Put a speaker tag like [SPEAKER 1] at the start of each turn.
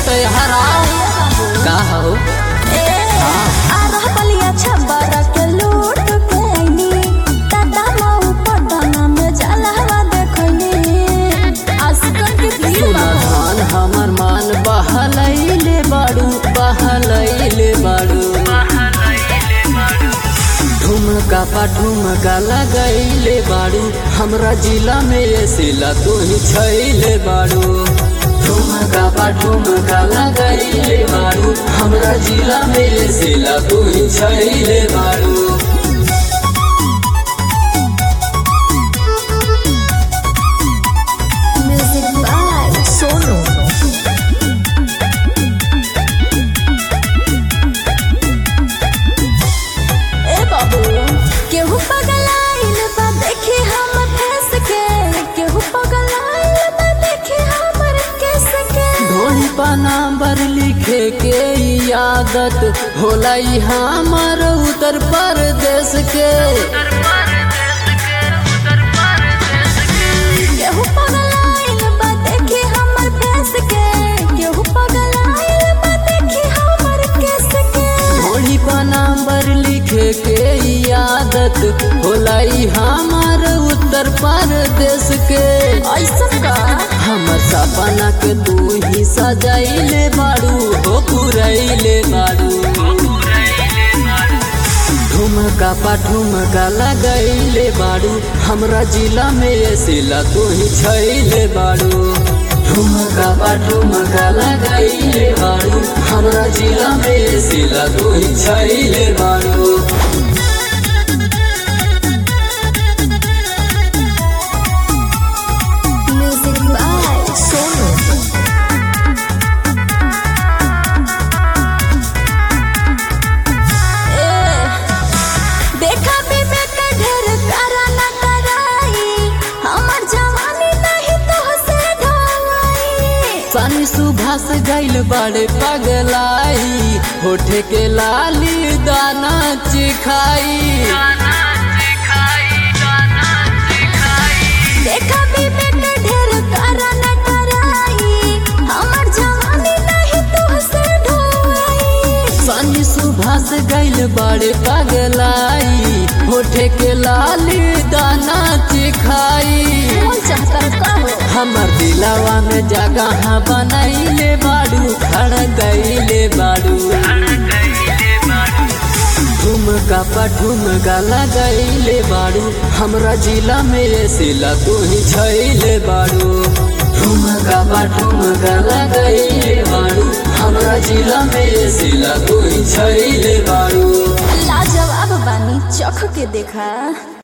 [SPEAKER 1] तो हराओ का हो सुनधान हमर मान बहलैले बाड़ू बहलैले बाड़ू ठुमका पा ठुमका लगैले बाड़ू हमरा जिला में ये सिला तू ही छैले बाड़ू ठुमका पा ठुमका लगैले बाड़ू हमरा जिला में ये सिला तू ही छैले बाड़ू
[SPEAKER 2] सोनू ए बाबू केहू पगलाइल बा देखी हम फंस के केहू पगलाइल बा देखी हमर केस के
[SPEAKER 1] ढोली पर नंबर लिखे के ई आदत होला ई हमर उत्तर प्रदेश के
[SPEAKER 2] केहू पगलाइल बा देखी हमर फंस के केहू पगलाइल बा देखी हमर केस के
[SPEAKER 1] ढोली पर नंबर लिखे के ई आदत होला ई हमर उत्तर प्रदेश के
[SPEAKER 2] ऐसन का
[SPEAKER 1] हमर सपना के तू ही सजाइले बाड़ू हो पुरैले बाड़ू ठुमका पा ठुमका लगैले बाड़ू हमरा जिला में ये सिला तू ही छैले बाड़ू ठुमका पा ठुमका लगैले बाड़ू हमरा जिला में ये सिला तू ही छैले बाड़ू
[SPEAKER 2] म्यूजिक बाय सोनू देखा विवेक ढेर करा न कराई हमर जवानी नहीं तो से ढोई
[SPEAKER 1] सानी सुभाष गैल बड़े पगलाई होठे के लाली दाना चिखाई
[SPEAKER 2] देखा विवेक ढेर करा न कराई हमर जवानी नहीं तो से ढोई
[SPEAKER 1] सानी सुभाष गैल बड़े पगलाई होठे के लाली दाना चिखाई
[SPEAKER 2] कौन चाहता का हो
[SPEAKER 1] हमर दिलावा में जगह बनैले बाड़ू खड़ गईले बाड़ू ठुमका पा ठुमका लगैले बाड़ू हमरा जिला में ये सिला तू ही छैले बाड़ू ठुमका पा ठुमका लगैले बाड़ू हमरा जिला में ये सिला तू ही छैले बाड़ू
[SPEAKER 2] लाजवाब बानी चख के देखा